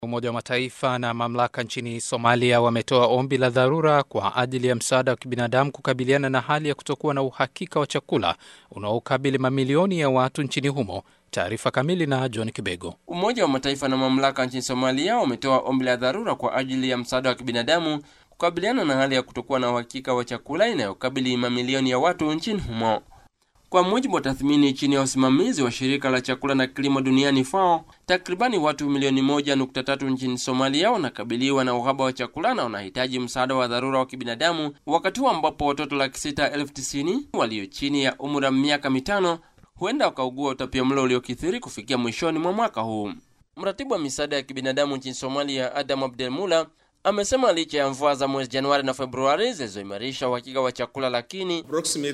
Umoja wa Mataifa na mamlaka nchini Somalia wametoa ombi la dharura kwa ajili ya msaada wa kibinadamu kukabiliana na hali ya kutokuwa na uhakika wa chakula unaokabili mamilioni ya watu nchini humo. Taarifa kamili na John Kibego. Umoja wa Mataifa na mamlaka nchini Somalia wametoa ombi la dharura kwa ajili ya msaada wa kibinadamu kukabiliana na hali ya kutokuwa na uhakika wa chakula inayokabili mamilioni ya watu nchini humo. Kwa mujibu wa tathmini chini ya usimamizi wa shirika la chakula na kilimo duniani FAO, takribani watu milioni moja nukta tatu nchini Somalia wanakabiliwa na uhaba wa chakula na wanahitaji msaada wa dharura wa kibinadamu, wakati huu ambapo watoto laki sita elfu tisini walio chini ya umri wa miaka mitano huenda wakaugua utapiamlo uliokithiri kufikia mwishoni mwa mwaka huu. Mratibu wa misaada ya kibinadamu nchini Somalia, Adam Abdelmula, amesema licha ya mvua za mwezi Januari na Februari zilizoimarisha uhakika wa chakula, lakini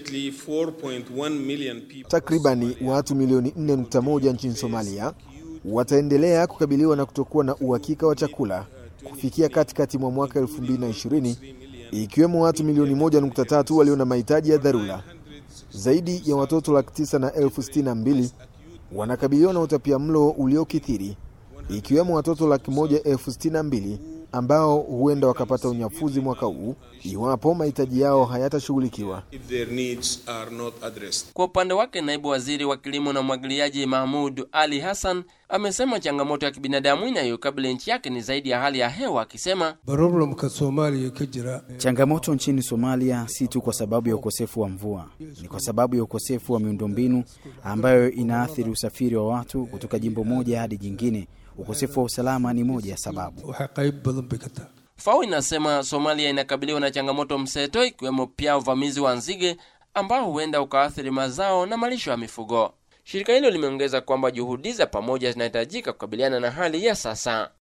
takribani watu milioni 4.1 nchini Somalia wataendelea kukabiliwa na kutokuwa na uhakika wa chakula kufikia katikati mwa mwaka 2020 ikiwemo watu milioni 1.3 walio na mahitaji ya dharura. Zaidi ya watoto laki tisa na elfu sitini na mbili wanakabiliwa na utapiamlo uliokithiri ikiwemo watoto laki moja elfu sitini na mbili ambao huenda wakapata unyafuzi mwaka huu iwapo mahitaji yao hayatashughulikiwa. Kwa upande wake, naibu waziri wa kilimo na umwagiliaji Mahmud Ali Hassan amesema changamoto ya kibinadamu inayokabili nchi yake ni zaidi ya hali ya hewa, akisema changamoto nchini Somalia si tu kwa sababu ya ukosefu wa mvua, ni kwa sababu ya ukosefu wa miundombinu ambayo inaathiri usafiri wa watu kutoka jimbo moja hadi jingine. Ukosefu wa usalama ni moja ya sababu. FAO inasema Somalia inakabiliwa na changamoto mseto, ikiwemo pia uvamizi wa nzige ambao huenda ukaathiri mazao na malisho ya mifugo. Shirika hilo limeongeza kwamba juhudi za pamoja zinahitajika kukabiliana na hali ya sasa.